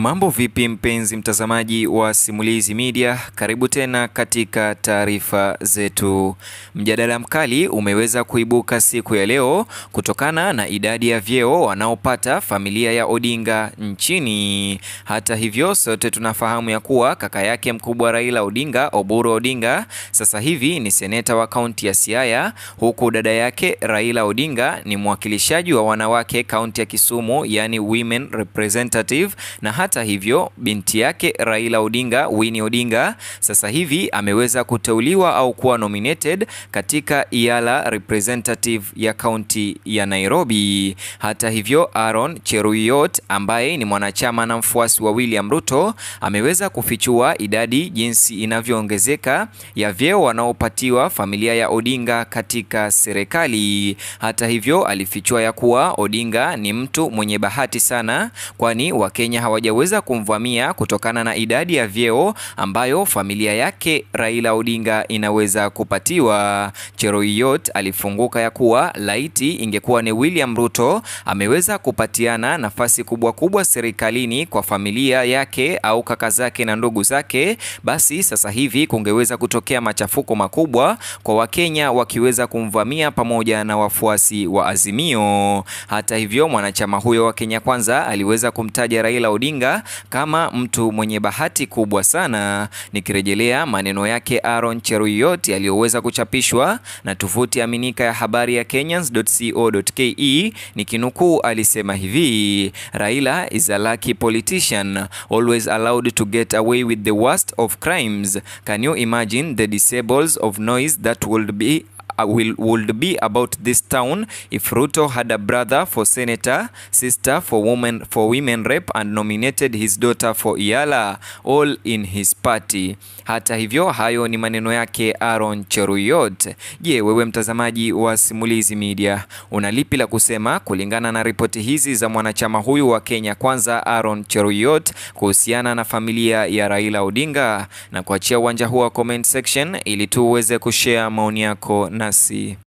Mambo vipi mpenzi mtazamaji wa Simulizi Media, karibu tena katika taarifa zetu. Mjadala mkali umeweza kuibuka siku ya leo kutokana na idadi ya vyeo wanaopata familia ya Odinga nchini. Hata hivyo, sote tunafahamu ya kuwa kaka yake mkubwa Raila Odinga, Oburu Odinga, sasa hivi ni seneta wa kaunti ya Siaya, huku dada yake Raila Odinga ni mwakilishaji wa wanawake kaunti ya Kisumu, yani women representative na hata hivyo binti yake Raila Odinga, Winnie Odinga, sasa hivi ameweza kuteuliwa au kuwa nominated katika Iala representative ya kaunti ya Nairobi. Hata hivyo, Aaron Cheruiyot ambaye ni mwanachama na mfuasi wa William Ruto ameweza kufichua idadi jinsi inavyoongezeka ya vyeo wanaopatiwa familia ya Odinga katika serikali. Hata hivyo, alifichua ya kuwa Odinga ni mtu mwenye bahati sana kwani Wakenya hawajaweza kumvamia kutokana na idadi ya vyeo ambayo familia yake Raila Odinga inaweza kupatiwa. Cheruiyot alifunguka ya kuwa laiti ingekuwa ni William Ruto ameweza kupatiana nafasi kubwa kubwa serikalini kwa familia yake au kaka zake na ndugu zake, basi sasa hivi kungeweza kutokea machafuko makubwa kwa Wakenya wakiweza kumvamia pamoja na wafuasi wa Azimio. Hata hivyo, mwanachama huyo wa Kenya Kwanza aliweza kumtaja Raila Odinga kama mtu mwenye bahati kubwa sana, nikirejelea maneno yake Aaron Cheruiyot yaliyoweza kuchapishwa na tovuti aminika ya habari ya Kenyans.co.ke, nikinukuu, alisema hivi: Raila is a lucky politician always allowed to get away with the worst of crimes can you imagine the disables of noise that would be will would be about this town if Ruto had a brother for senator, sister for women for women rep and nominated his daughter for Iala all in his party. Hata hivyo, hayo ni maneno yake Aaron Cheruiyot. Je, wewe mtazamaji wa Simulizi Media una lipi la kusema kulingana na ripoti hizi za mwanachama huyu wa Kenya Kwanza Aaron Cheruiyot kuhusiana na familia ya Raila Odinga, na kuachia uwanja huu wa comment section ili tu uweze kushare maoni yako nasi.